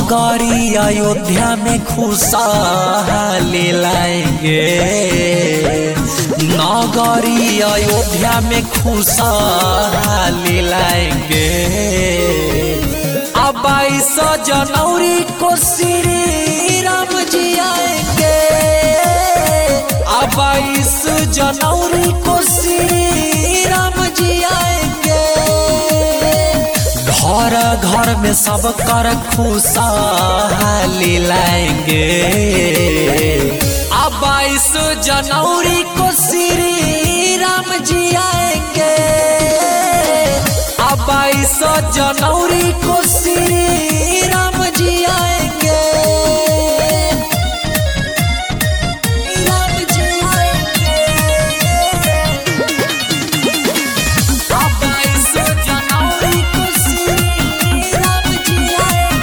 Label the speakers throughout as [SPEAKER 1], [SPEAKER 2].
[SPEAKER 1] नगरी अयोध्या में खुशहाली लाएंगे नगरी अयोध्या में खुशहाली लाएंगे अब बाईस जनवरी को श्री राम जी आएंगे अब बाईस जनवरी को श्री राम जी आएंगे घर घर में सब कर खुशहाली लाएंगे अब बाईस जनवरी को श्री राम जी आएंगे अब बाईस जनवरी को श्री राम जी आएंगे राम जी आएंगे अब बाईस जनवरी को श्री राम जी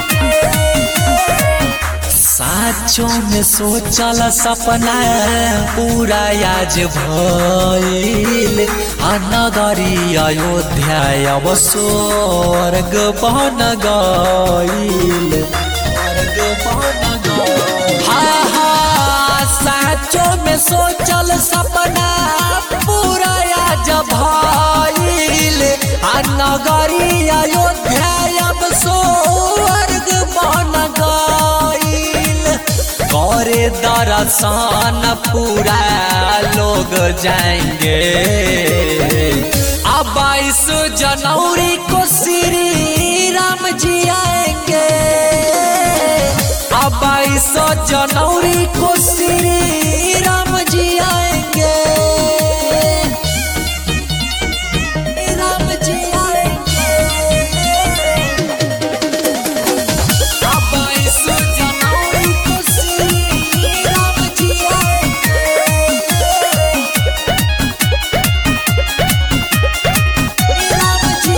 [SPEAKER 1] आएंगे साचों में सोचल सपना पूरा आज भइल आ नगरी अयोध्या अब स्वर्ग बन गइल स्वर्ग बन गइल हाँ हाँ साचों में सोचल सपना पूरा आज भइल आ नगरी अयोध्या अब स्वर्ग बन गइल करे दर्शन पूरा लोग जाएंगे अब बाईस जनवरी को श्री राम जी आएंगे अब बाईस जनवरी को श्री राम जी आएंगे राम जी आएंगे अब बाईस जनवरी को श्री राम जी आएंगे राम जी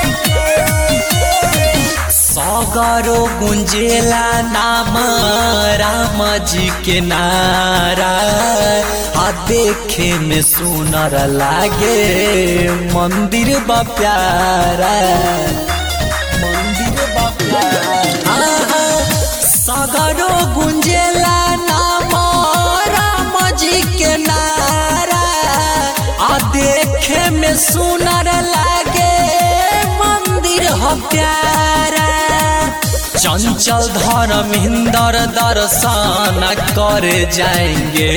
[SPEAKER 1] आएंगे सगरो गुंजेला नाम राम जी के नारा आ देखे में सुनर लागे मंदिर बा प्यारा मंदिर बा प्यारा आहा, सगरो गुंजेला नाम राम जी के नारा आ देखे में सुनर लागे मंदिर हो प्यारा चंचल धर्मेंद्र दर्शन कर जाएंगे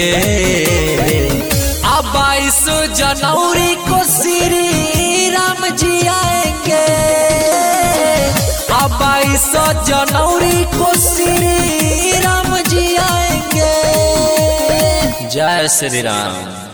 [SPEAKER 1] अब बाईस जनवरी को श्री राम जी आएंगे अब बाईस जनवरी को श्री राम जी आएंगे जय श्री राम